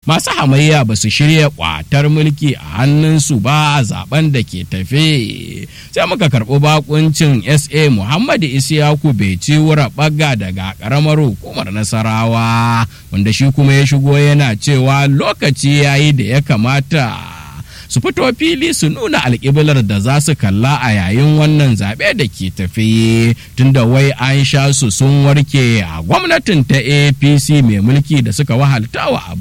masu hamayya ba su shirya kwatar mulki a hannunsu ba a zaben da ke tafe sai muka karɓi bakuncin sa muhammadu isiyaku beci wura ɓaga daga ƙaramar hukumar nasarawa wanda shi kuma ya shigo yana cewa lokaci yayi da ya kamata su fito fili su nuna alƙiblar da za su kalla a yayin wannan zaɓe da ke tafi tunda wai an sha su sun warke a gwamnatin ta apc mai mulki da suka wahaltawa a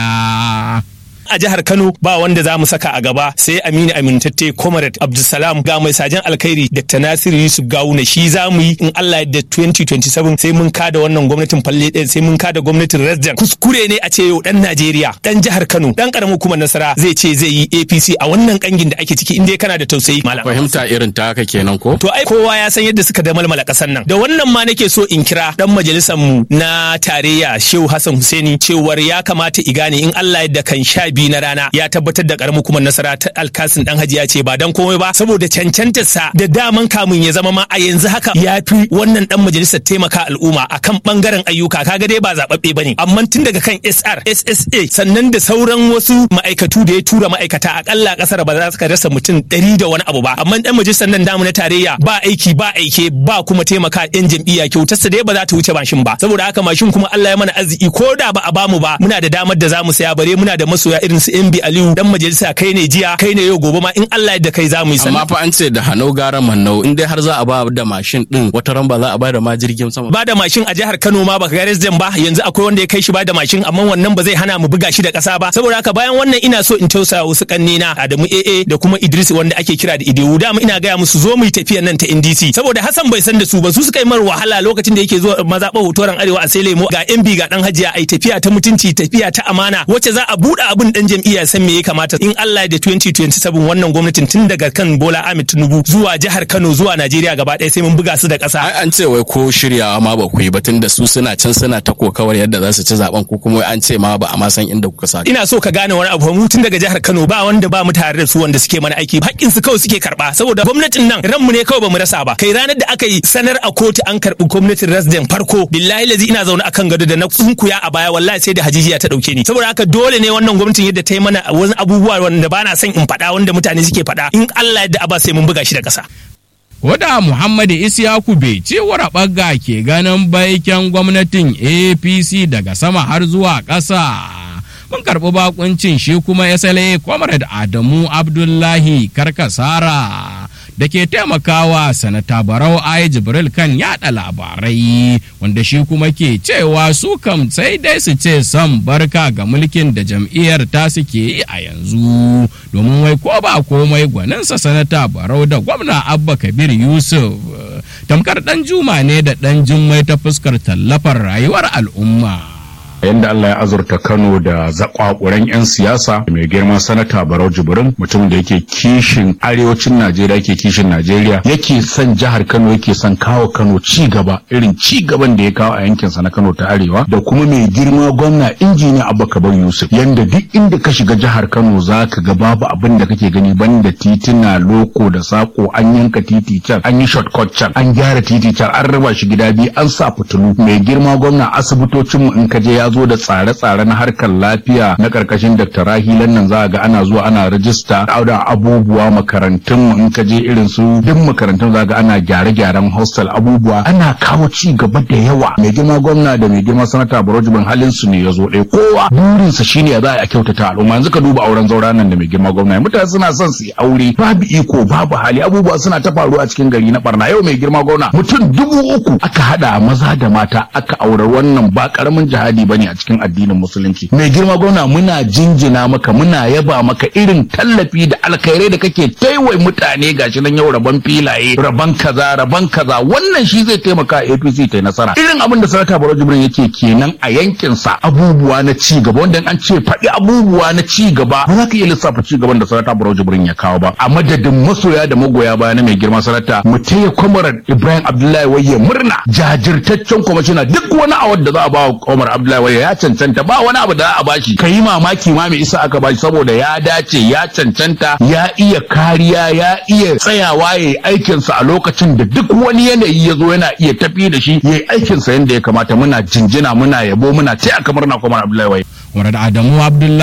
baya a jihar Kano ba wanda za mu saka a gaba sai Aminu Amintatte Comrade Abdulsalam ga mai sajan alkhairi Dr. Nasiru Yusuf Gawuna shi za mu yi in Allah ya 2027 sai mun kada wannan gwamnatin falle ɗin sai mun kada gwamnatin Resident kuskure ne a ce yau dan Najeriya dan jihar Kano dan karamin kuma nasara zai ce zai yi APC a wannan kangin da ake ciki inda kana da tausayi malam fahimta irin ta haka kenan ko to ai kowa ya san yadda suka da malmala kasar nan da wannan ma nake so in kira dan majalisar mu na tarayya Shehu Hassan Husaini cewar ya kamata i gane in Allah ya da kan sha biyu na rana ya tabbatar da karamin kuma nasara ta alkasin dan hajiya ce ba dan komai ba saboda cancantarsa da daman kamun ya zama ma a yanzu haka ya fi wannan dan majalisar taimaka al'umma akan bangaren ayyuka kaga dai ba zababbe bane amma tun daga kan SR SSA sannan da sauran wasu ma'aikatu da ya tura ma'aikata akalla kasar ba za su rasa mutum ɗari da wani abu ba amma dan majalisar nan damu na tarayya ba aiki ba aike ba kuma taimaka yan jam'iyya kyautarsa dai ba za ta wuce mashin ba saboda haka mashin kuma Allah ya mana arziki ko da ba a bamu ba muna da damar da za mu saya bare muna da masoya irin su MB Aliyu dan majalisa kai ne jiya kai ne yau gobe ma in Allah da kai za mu yi amma fa an ce da hanau gara mannau in dai har za a ba da mashin din wata ran ba za a ba da ma jirgin sama ba da mashin a jihar Kano ma baka ga resident ba yanzu akwai wanda ya kai shi ba da mashin amma wannan ba zai hana mu buga shi da kasa ba saboda haka bayan wannan ina so in tausaya wasu kannena Adamu AA da kuma Idris wanda ake kira da Idewu da ina gaya musu zo mu yi tafiyan nan ta NDC saboda Hassan bai san da su ba su suka yi mar wahala lokacin da yake zuwa mazaɓa hotoran arewa a sai lemo ga MB ga dan hajiya ai tafiya ta mutunci tafiya ta amana wacce za a buɗe abin dan jam'iyya san me ya kamata in Allah da 2027 wannan gwamnatin tun daga kan Bola Ahmed Tinubu zuwa jihar Kano zuwa Najeriya gaba ɗaya sai mun buga su da ƙasa. Ai an ce wai ko shiryawa ma ba ku yi ba tun da su suna can suna ta kokawar yadda za su ci zaben ko kuma an ce ma ba a ma san inda kuka sa. Ina so ka gane wani abu mu tun daga jihar Kano ba wanda ba mu tare da su wanda suke mana aiki haƙƙin su kawai suke karɓa saboda gwamnatin nan ranmu ne kawai ba mu rasa ba kai ranar da aka yi sanar a kotu an karɓi gwamnatin resident farko billahi lazi ina zaune akan gado da na sunkuya a baya wallahi sai da hajijiya ta ɗauke ni saboda haka dole ne wannan gwamnatin yadda ta yi mana wani abubuwa wanda ba na son in faɗa wanda mutane suke faɗa in Allah yadda aba sai mun buga shi da ƙasa. Wada Muhammadu Isiyaku bai ce ɓagga ke ganin baiken gwamnatin APC daga sama har zuwa ƙasa. Mun karɓi bakuncin shi kuma ya sale Comrade Adamu Abdullahi Karkasara. da ke taimakawa sanata barau ai jibril kan yada labarai wanda shi kuma ke cewa su kam sai dai su ce son barka ga mulkin da jam'iyyar ta suke yi a yanzu domin wai ko ba komai gwaninsa sanata barau da gwamna abba kabir yusuf tamkar dan juma ne da dan jummai ta fuskar tallafar rayuwar al'umma yadda Allah ya azurta Kano da zakwakuran 'yan siyasa mai girman sanata Barau Jibrin mutum da yake kishin arewacin Najeriya yake kishin Najeriya yake son jihar Kano yake son kawo Kano ci gaba irin ci gaban da ya kawo a yankin sa na Kano ta arewa da kuma mai girma gwamna injiniya Abba Kabir Yusuf yanda duk inda ka shiga jihar Kano zaka ga babu abin da kake gani banda titina loko da sako an yanka titi can an yi shortcut can an gyara titi can an raba shi gida biyu an sa fitilu mai girma gwamna asibitocin mu in ka je ya zo da tsare-tsare na harkar lafiya na karkashin Dr. Rahilan nan za ga ana zuwa ana rajista da abubuwa makarantun mu in ka je irin su duk makarantun za ga ana gyare-gyaren hostel abubuwa ana kawo ci gaba da yawa mai girma gwamna da mai girma sanata Barojibin halin su ne ya zo ɗaya kowa burinsa shine ya za a kyautata al'umma yanzu ka duba auren zaura nan da mai girma gwamna mutane suna son su yi aure babu iko babu hali abubuwa suna ta faruwa a cikin gari na barna yau mai girma gwamna mutum dubu uku aka hada maza da mata aka aure wannan ba karamin jihadi bane a cikin addinin musulunci mai girma gwamna muna jinjina maka muna yaba maka irin tallafi da alkhairai da kake taiwai mutane gashi nan yau rabon filaye rabon kaza rabon kaza wannan shi zai taimaka APC ta nasara irin abin da sanata Baro Jibrin yake kenan a yankin sa abubuwa na ci gaba wanda an ce faɗi abubuwa na ci gaba ba za ka iya lissafa ci gaban da sanata Baro Jibrin ya kawo ba a madadin masoya da magoya baya na mai girma sanata mu taya kwamarar Ibrahim Abdullahi Wayye murna jajirtaccen kwamishina duk wani award da za a ba wa Umar Abdullahi Wayye ya cancanta ba wani abu da za a bashi ka yi mamaki ma mai isa aka bashi saboda ya dace ya cancanta ya iya kariya ya iya tsayawa ya yi aikinsa a lokacin da duk wani yanayi ya zo yana iya tafi da shi ya yi aikinsa yadda ya kamata muna jinjina muna yabo muna ce a kamar na Umar Abdullahi Wayye. Adamu Abdullahi